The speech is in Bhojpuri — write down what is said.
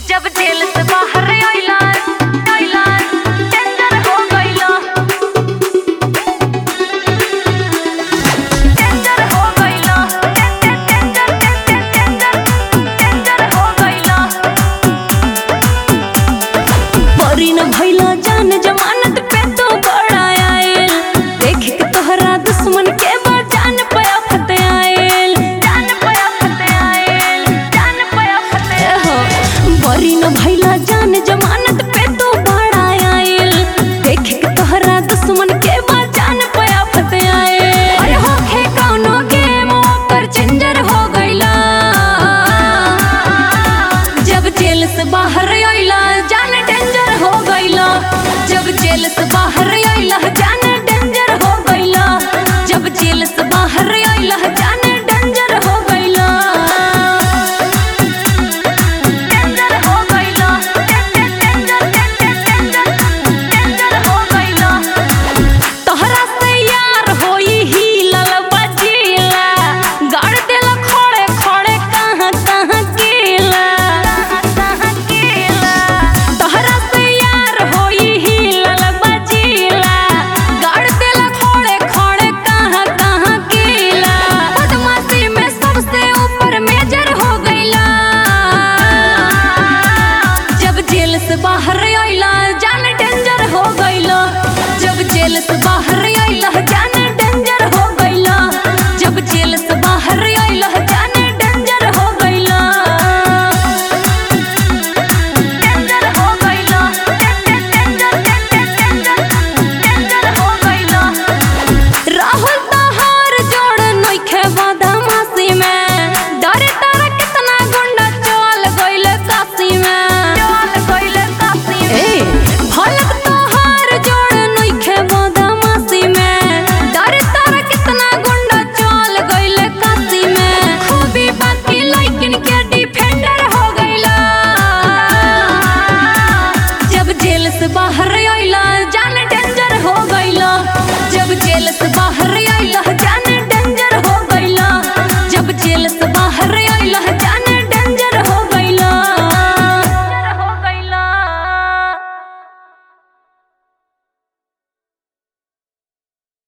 जब जेल से बाहर आइला आइला टेंडर हो गइला टेंडर हो गइला टेंडर टेंडर टेंडर टेंडर हो गइला परी न भइला जान जमानत पे तो बड़ा आयल देख के तोहरा दुश्मन के बचान पया फत आयल जान पया फते आएल जान पया फते ए हो परी न भइला जान जमानत पे तो बड़ा आयल देख के तोहरा दुश्मन के बचान पया फत आयल अरे होखे कौनो गेम ओकर चेंजर हो गइला जब जेल से बाहर आइला जान डेंजर हो गइला जब जेल से बाहर आइला जान डेंजर हो गइला जब जेल से बाहर आइला जान डेंजर हो गइला टेंडर हो गइला टेंडर टेंडर टेंडर हो गइला तोहरा से यार होई ही ललबा जिला गाड़ देला खोड़े खोड़े कहाँ कहाँ केला कहां केला तोहरा से यार होई ही ललबा जिला गाड़ देला खोड़े खोड़े कहाँ कहाँ केला बदमाशी में सबसे ऊपर मेजर हो गइला जब जेल से बाहर आइला जान डेंजर हो गइला जब जेल से बाहर आइला जान डेंजर हो गइला जब जेल से बाहर आइला जान डेंजर हो गइला टेंडर हो गइला टेंडर टेंडर टेंडर हो गइला राहुल तोहार जोड़ नइखे बदमाशी में डरे तारा कितना गुंडा चल गइल काशी में चल गइले काशी ए भलक तोहार जोड़ नइखे बदमाशी में डरे तारा कितना गुंडा चल गइल काशी में खूबी बाकी लइकिन के डिफेंडर हो गइला जब जेल से बाहर आइला जान डेंजर हो गइला जब जेल से बाहर